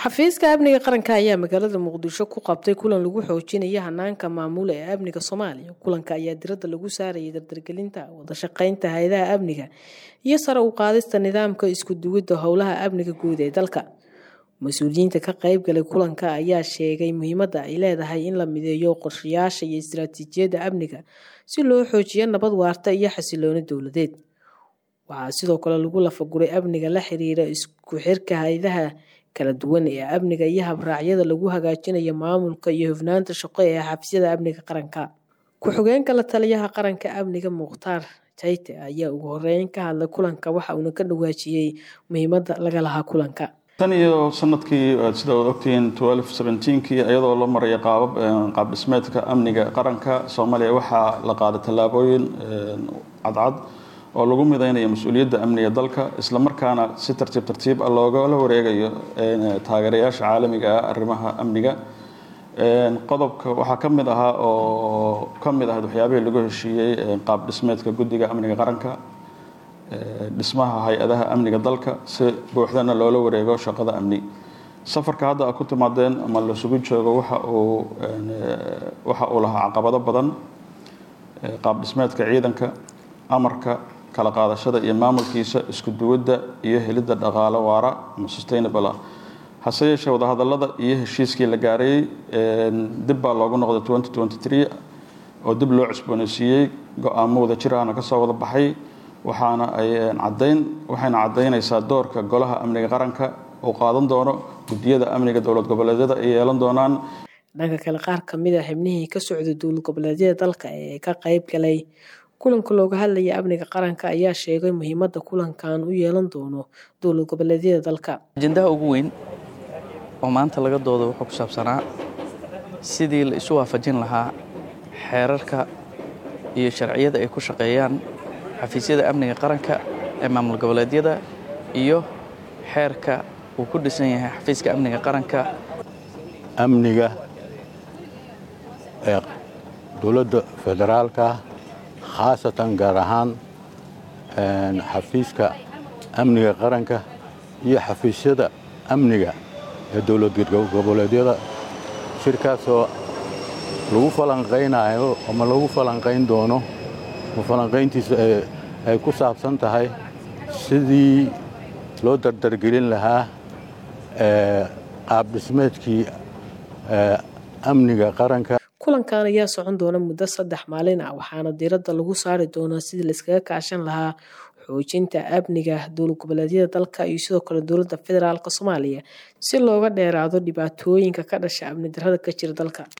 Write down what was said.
xafiiska amniga qaranka ayaa magaalada muqdisho ku qabtay kulan lagu xoojinayo hanaanka maamula ee amniga soomaaliya kulanka ayaa diradda lagu saarayay dardargelinta wadashaqeynta hay-adaha amniga iyo sare u qaadista nidaamka isku duwidda howlaha amniga guud ee dalka mas-uuliyiinta ka qeybgalay kulanka ayaa sheegay muhiimadda ay leedahay in la mideeyo qorshayaasha iyo istaraatiijiyadda amniga si loo xoojiyo nabad waarta iyo xasilooni dowladeed waxaa sidoo kale lagu lafaguray amniga la xiriira isku xirka hay-adaha kala duwan ee amniga iyo habraacyada lagu hagaajinayo maamulka iyo hufnaanta shaqo ee xafiisyada amniga qaranka ku-xigeenka la taliyaha qaranka amniga mukhtaar jayte ayaa ugu horeyn ka hadlay kulanka waxa uuna ka dhawaajiyey muhiimadda laga lahaa kulanka tan iyo sanadkii sida ad ogtihiin kii iyadoo la maraya qaabab qaab dhismeedka amniga qaranka soomaaliya waxaa la qaaday tallaabooyin cadcad oo lagu mideynayo mas-uuliyadda amniga dalka islamarkaana si tartiib tartiib ah loogala wareegayo taageerayaasha caalamiga ah arrimaha amniga qodobka waxaa ka mid ahaa oo ka mid ahayd waxyaabihii lagu heshiiyey qaab dhismeedka guddiga amniga qaranka dhismaha hay-adaha amniga dalka si buuxdana loola wareego shaqada amni safarka hadda a ku timaadeen ama lasugu joogo waxa uu waxa uu lahaa caqabado badan qaab dhismeedka ciidanka amarka kala qaadashada iyo maamulkiisa isku duwadda iyo helidda dhaqaalo waara ama sustainable ah hase yeeshee wadahadalada iyo heshiiskii la gaarayey dib baa loogu noqday oo dib loo cusbooneysiiyey go-aamo wada jir ahna kasoo wada baxay waxaana ay cadayn waxayna cadaynaysaa doorka golaha amniga qaranka uu qaadan doono guddiyada amniga dowlad goboleedyada ay yeelan doonaan dhanka kale qaar kamid a xibnihii ka socda dowlad goboleedyada dalka ee ka qeyb galay kulanka looga hadlaya amniga qaranka ayaa sheegay muhiimadda kulankan u yeelan doono dowlad goboleedyada dalka ajendaha ugu weyn oo maanta laga dooda wuxuu ku saabsanaa sidii la isu waafajin lahaa xeerarka iyo sharciyada ay ku shaqeeyaan xafiisyada amniga qaranka ee maamul goboleedyada iyo xeerka uu ku dhisan yahay xafiiska amniga qaranka amniga ee dowladda federaalka khaasatan gaar ahaan xafiiska amniga qaranka iyo xafiisyada amniga ee dowlad goboleedyada shirkaasoo lagu falanqaynayo ama lagu falanqayn doono falanqayntiisa ay ku saabsan tahay sidii loo dardargelin lahaa qaab dhismeedkii amniga qaranka kulankan ayaa socon doona muddo saddex maalin ah waxaana diiradda lagu saari doonaa sidii laiskaga kaashan lahaa xoojinta amniga dowlad goboleedyada dalka iyo sidoo kale dowladda federaalk soomaaliya si looga dheeraado dhibaatooyinka ka dhasha amni darrada ka jira dalka